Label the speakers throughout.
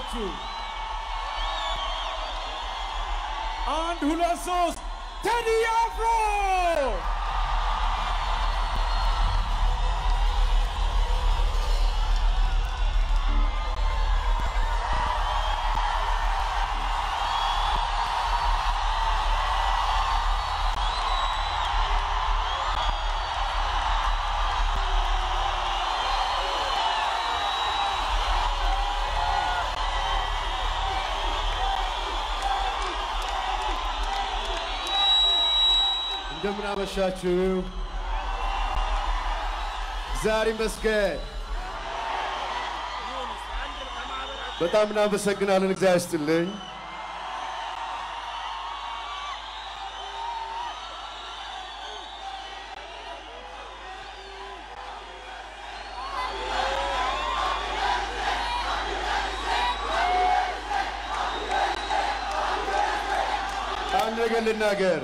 Speaker 1: አመሻችሁ። አንድ ሁለት ሶስት ቴዲ አፍሮ
Speaker 2: እንደምን አመሻችሁ። ዛሬ ይመስገን። በጣም እናመሰግናለን። እግዚአብሔር ይስጥልኝ። አንድ ነገር ልናገር።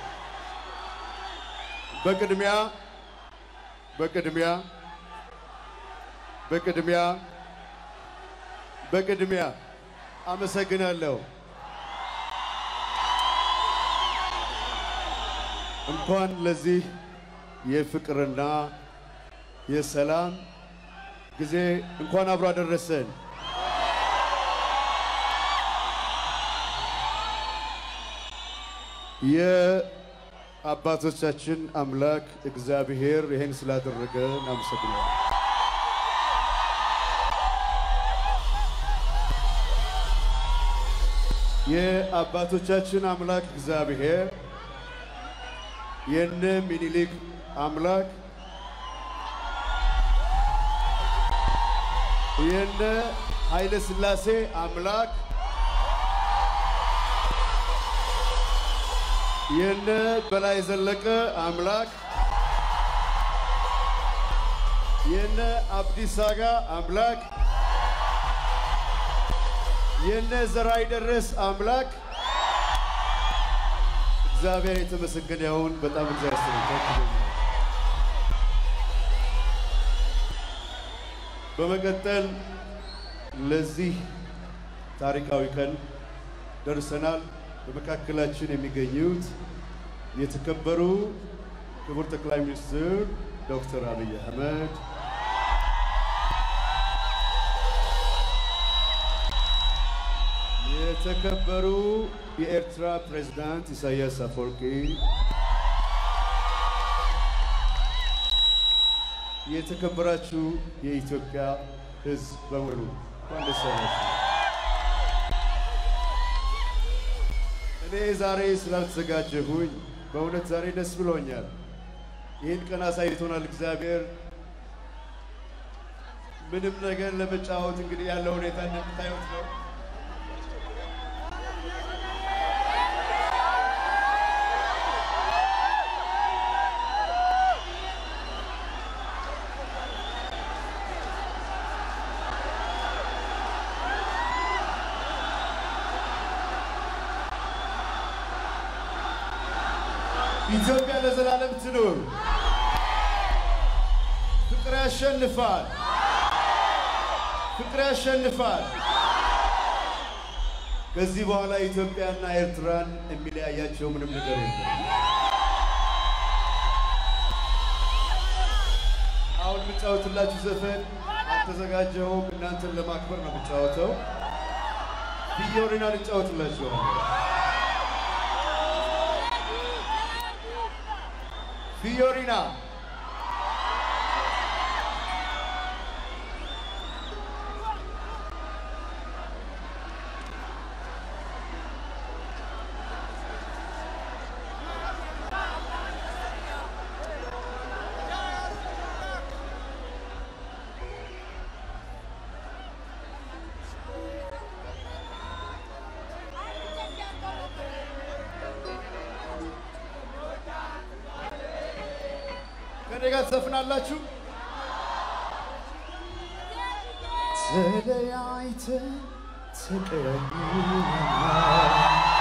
Speaker 2: በቅድሚያ በቅድሚያ በቅድሚያ በቅድሚያ አመሰግናለሁ። እንኳን ለዚህ የፍቅርና የሰላም ጊዜ እንኳን አብሮ አደረሰን። የአባቶቻችን አምላክ እግዚአብሔር ይህን ስላደረገ እናመሰግናለን። የአባቶቻችን አምላክ እግዚአብሔር የነ ሚኒሊክ አምላክ የነ ኃይለ ሥላሴ አምላክ የነ በላይ ዘለቀ አምላክ የነ አብዲስ አጋ አምላክ የነ ዘራይ ደረስ አምላክ እግዚአብሔር የተመሰገነ ይሁን። በጣም እግዚአብሔር ይመስገን። በመቀጠል ለዚህ ታሪካዊ ቀን ደርሰናል። በመካከላችን የሚገኙት የተከበሩ ክቡር ጠቅላይ ሚኒስትር ዶክተር አብይ አህመድ፣ የተከበሩ የኤርትራ ፕሬዝዳንት ኢሳያስ አፈወርቂ፣ የተከበራችሁ የኢትዮጵያ ሕዝብ በሙሉ እንኳን ደስ ያላችሁ። እኔ ዛሬ ስላልተዘጋጀሁኝ በእውነት ዛሬ ደስ ብሎኛል። ይህን ቀን አሳይቶናል እግዚአብሔር። ምንም ነገር ለመጫወት እንግዲህ ያለው ሁኔታ እንደምታዩት ነው። ኢትዮጵያ ለዘላለም ትኑር። ፍቅር ያሸንፋል። ፍቅር ያሸንፋል። ከዚህ በኋላ ኢትዮጵያና ኤርትራን የሚለያያቸው ምንም ነገር የለም። አሁን የምጫወትላችሁ ዘፈን አልተዘጋጀሁም። እናንተን ለማክበር ነው የምጫወተው። ፊዮሪና ልጫወትላችኋለሁ። ፊዮሪና ከኔ ጋር ትዘፍናላችሁ። ተለያይተን ተቀያይመናል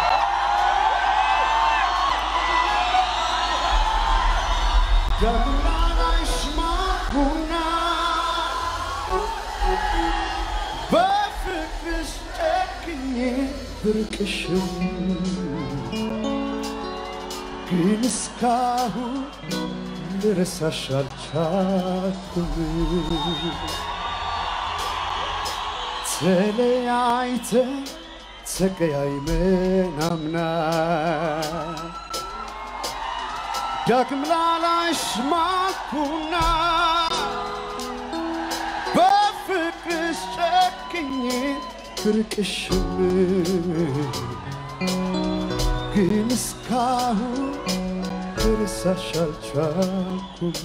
Speaker 2: ዳግማሽ ማኩና በፍቅርሽ ብርቅሽም ግን እስካሁን ልረሳሽ አልቻልኩም። ተለያይተን ተቀያይመን አምና ዳግም ላላይሽ ማልኩና በፍቅርሽ ጨክኜ ብርቅሽም ግን እስካሁን ልረሳሽ አልቻልኩም።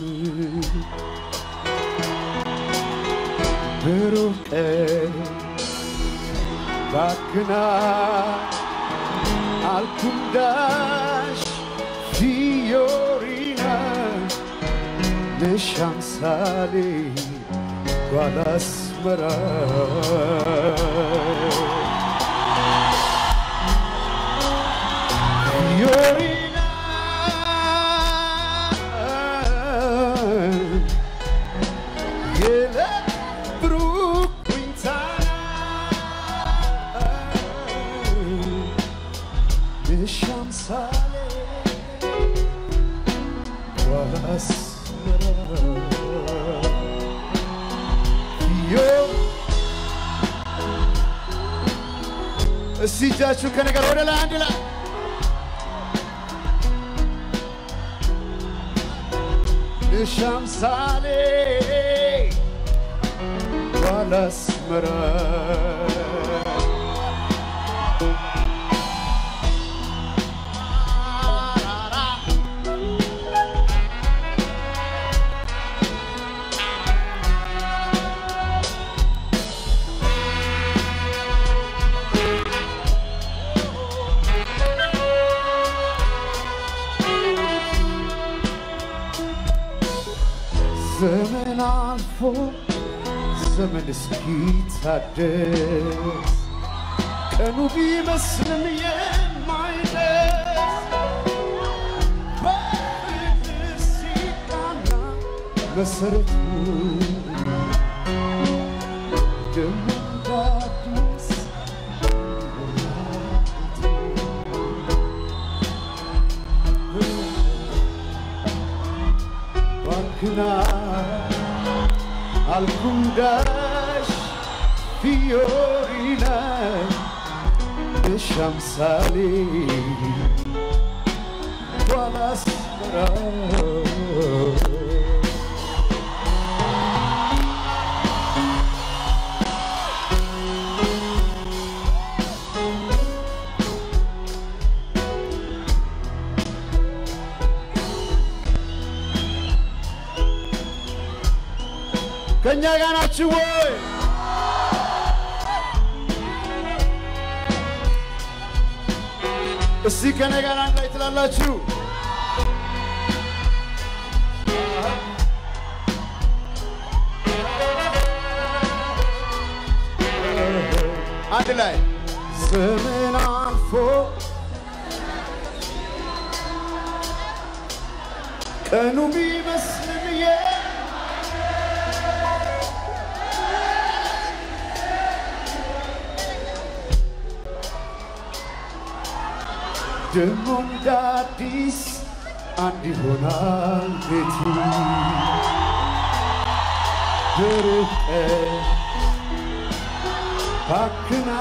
Speaker 2: ብሩህ ቀን ባክና አልኩንዳሽ ፊዮሪና ነሽ አምሳሌ ጓላስመራ ፊዮሪና የዕለት ብሩክ ዊንታና ነሽ አምሳሌ ጓላስመራ እስቲ እጃችሁ ከነገር ወደ ላይ አንድ ላይ ነሽ አምሳሌ ባላስመራ ዘመን አልፎ ዘመን እስኪታደስ ቀኑ ቢመስልም የማይደርስ በፍቅር ሲቃና መሰረቱ ደሞ እንዳዲስ ባክና አልኩንዳሽ ፊዮሪና በሻምሳሌ ባላስመራ ከእኛ ጋር ናችሁ ወይ? እስቲ ከእኔ ጋር አንድ ላይ ትላላችሁ። አንድ ላይ ዘመን አልፎ ቀኑ ቢመስልም የ ደሞ እንደ አዲስ አንድ ይሆናል ቤቱ ብርቅ ባክና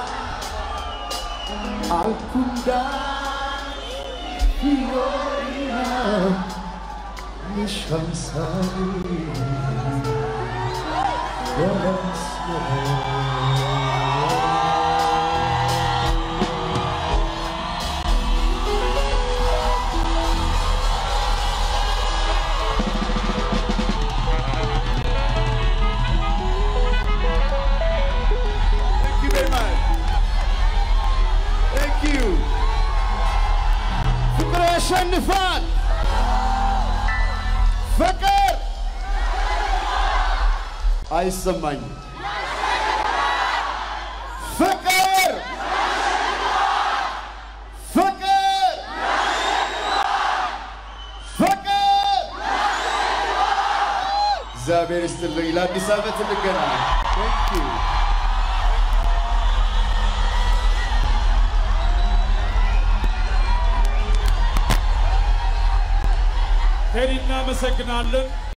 Speaker 2: አልኩንዳ ፊዮሪና ንሻምሳሌ Thank you very much. Thank you. ፍቅር ያሸንፋል። ፍቅር አይሰማኝም። ፍቅር ፍቅር ፍቅር እግዚአብሔር ይስጥልኝ። ለአዲስ ዓመት እንገናኝ። Thank you.
Speaker 1: ቴዲ እናመሰግናለን።